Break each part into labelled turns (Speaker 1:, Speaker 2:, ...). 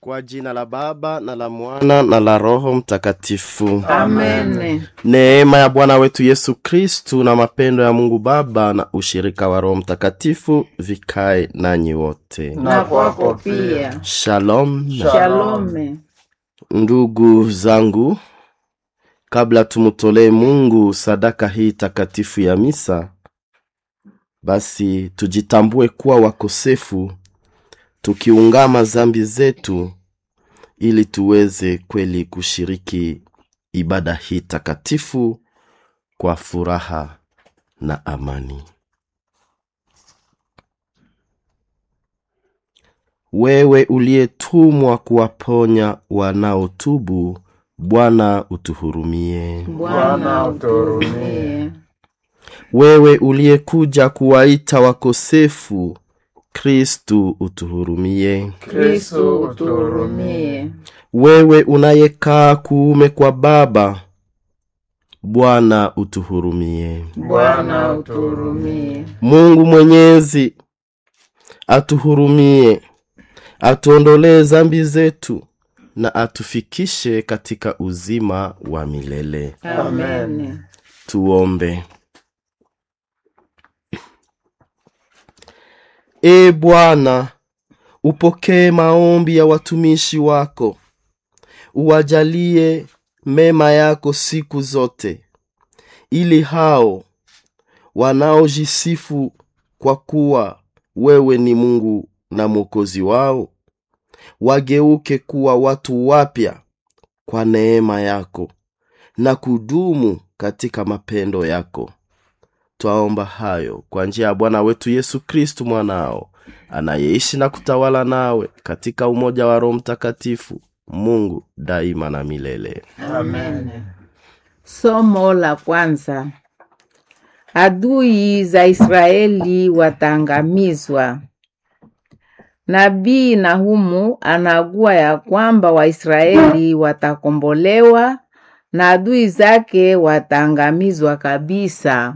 Speaker 1: Kwa jina la Baba na la Mwana na la Roho Mtakatifu.
Speaker 2: Amen.
Speaker 1: Neema ya Bwana wetu Yesu Kristu na mapendo ya Mungu Baba na ushirika wa Roho Mtakatifu vikae nanyi wote.
Speaker 2: Na kwako pia.
Speaker 1: Shalom.
Speaker 2: Shalome.
Speaker 1: Ndugu zangu, kabla tumtolee Mungu sadaka hii takatifu ya misa, basi tujitambue kuwa wakosefu, tukiungama zambi zetu, ili tuweze kweli kushiriki ibada hii takatifu kwa furaha na amani. Wewe uliyetumwa kuwaponya wanaotubu, Bwana utuhurumie.
Speaker 2: Bwana utuhurumie.
Speaker 1: Wewe uliyekuja kuwaita wakosefu, Kristu utuhurumie.
Speaker 2: Kristo utuhurumie.
Speaker 1: Wewe unayekaa kuume kwa Baba, Bwana utuhurumie.
Speaker 2: Bwana utuhurumie.
Speaker 1: Mungu Mwenyezi atuhurumie, atuondolee zambi zetu na atufikishe katika uzima wa milele.
Speaker 2: Amen.
Speaker 1: Tuombe. E Bwana, upokee maombi ya watumishi wako, uwajalie mema yako siku zote, ili hao wanaojisifu kwa kuwa wewe ni Mungu na Mwokozi wao wageuke kuwa watu wapya kwa neema yako na kudumu katika mapendo yako. Twaomba hayo kwa njia ya Bwana wetu Yesu Kristu mwanao, anayeishi na kutawala nawe katika umoja wa Roho Mtakatifu, Mungu daima na milele.
Speaker 2: Amen. Somo la kwanza. Adui za Israeli wataangamizwa. Nabii Nahumu anagua ya kwamba Waisraeli watakombolewa na adui zake wataangamizwa kabisa.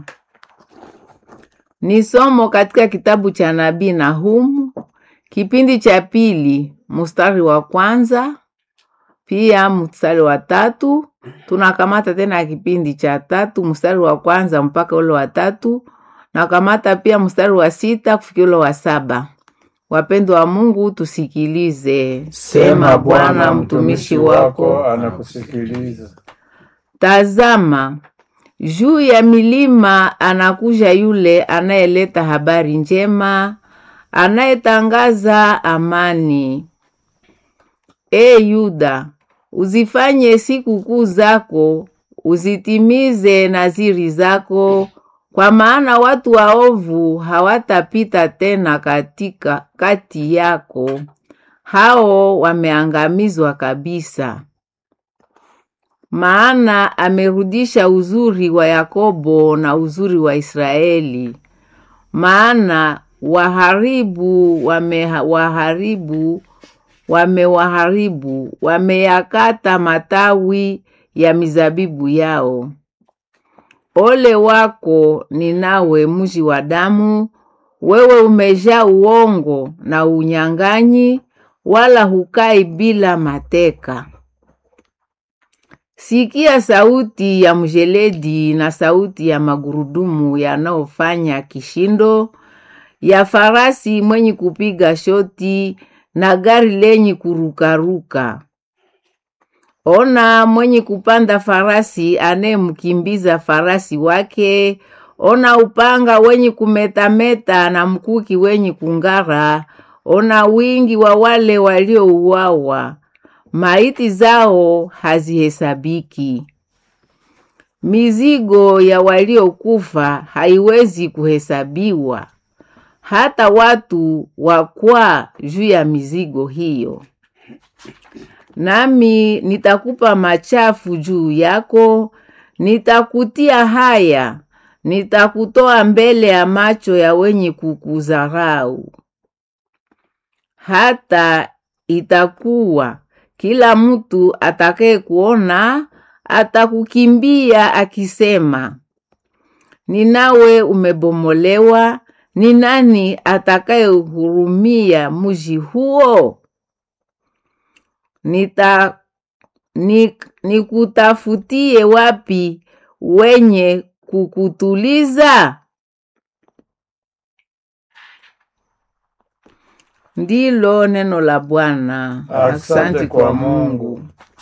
Speaker 2: Ni somo katika kitabu cha nabii Nahumu, kipindi cha pili, mstari wa kwanza pia mstari wa tatu. Tunakamata tena kipindi cha tatu mstari wa kwanza mpaka ule wa tatu, nakamata pia mstari wa sita kufikia ule wa saba. Wapendwa wa Mungu, tusikilize.
Speaker 3: Sema Bwana, mtumishi wako anakusikiliza.
Speaker 2: Tazama, juu ya milima anakuja yule anayeleta habari njema, anayetangaza amani. E Yuda, uzifanye sikukuu zako, uzitimize naziri zako, kwa maana watu waovu hawatapita tena katika kati yako, hao wameangamizwa kabisa. Maana amerudisha uzuri wa Yakobo na uzuri wa Israeli. Maana waharibu wamewaharibu, wamewaharibu, wameyakata matawi ya mizabibu yao. Ole wako Ninawe, mji wa damu! Wewe umejaa uongo na unyang'anyi, wala hukai bila mateka. Sikia sauti ya mjeledi na sauti ya magurudumu yanayofanya kishindo, ya farasi mwenye kupiga shoti na gari lenye kurukaruka. Ona mwenye kupanda farasi anayemkimbiza farasi wake. Ona upanga wenye kumetameta na mkuki wenye kung'ara. Ona wingi wa wale waliouawa, maiti zao hazihesabiki. Mizigo ya waliokufa haiwezi kuhesabiwa, hata watu wakwaa juu ya mizigo hiyo. Nami nitakupa machafu juu yako, nitakutia haya, nitakutoa mbele ya macho ya wenye kukudharau. Hata itakuwa kila mtu atakaye kuona atakukimbia akisema, Ninawe umebomolewa, ni nani atakayehurumia mji huo? nita ni, nikutafutie wapi wenye kukutuliza? Ndilo neno la Bwana.
Speaker 3: Asante kwa Mungu.